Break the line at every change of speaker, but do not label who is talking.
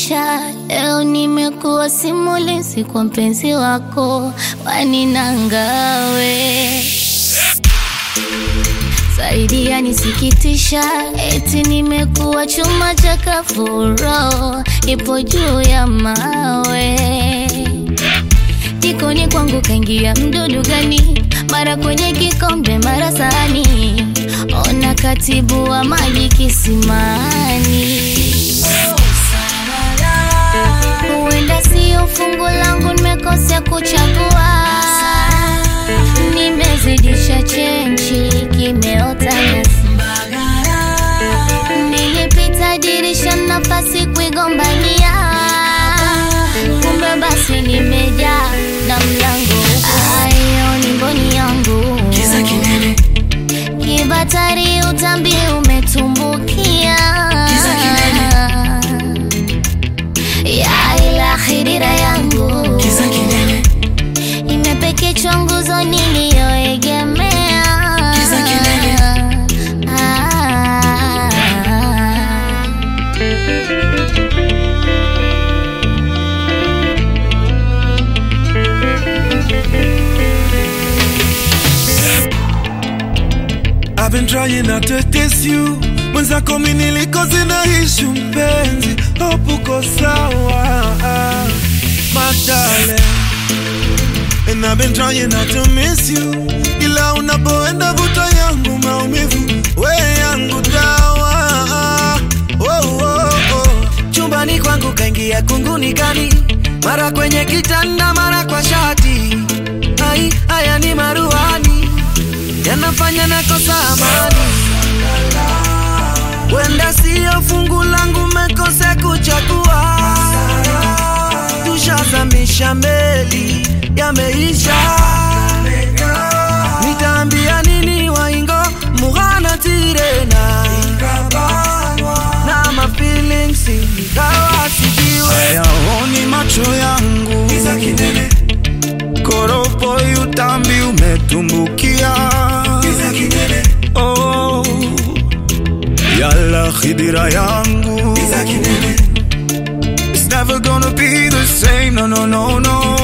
maisha. Leo nimekuwa simulizi kwa mpenzi wako, waninangawe zaidi yanisikitisha, eti nimekuwa chuma cha kafuro, ipo juu ya mawe. Jikoni kwangu kaingia mdudu gani? Mara kwenye kikombe, mara sahani, ona katibu wa maji kisimani. Huenda sio fungu langu, nimekosea kuchagua, nimezidisha chenchi, kimeota nyasi. Nilipita dirisha, nafasi kuigombania, kumbe basi nimejaa na mlango. Ayo ni mboni yangu,
Kiza kinene,
kibatari utambi umetumbukia
Kiza
ya ila khidira yangu
kiza kinene,
imepekechwa nguzo niliyoegemea
Kiza kinene.
Ah.
I've been trying not to diss you mwenzako mi nilikozi naishi mpenzi hope uko sawa madale And I've been trying not to miss you ila unapoenda vuta yangu maumivu we yangu dawa oh, oh, oh.
chumbani kwangu kaingia kunguni gani, mara kwenye kitanda, mara kwa shati. Ai, haya ni maruani yanafanya nakosa amani. Wenda siyo fungu langu, mekose kuchagua. Tushazamisha meli, yameisha. Nitaambia nini waingo mughana tirena na ma feelings ingawa sijiwe
hayaoni macho yangu koropo utambi umetumbukia oh, yala khidira yangu It's never gonna be the same, no, no, no, no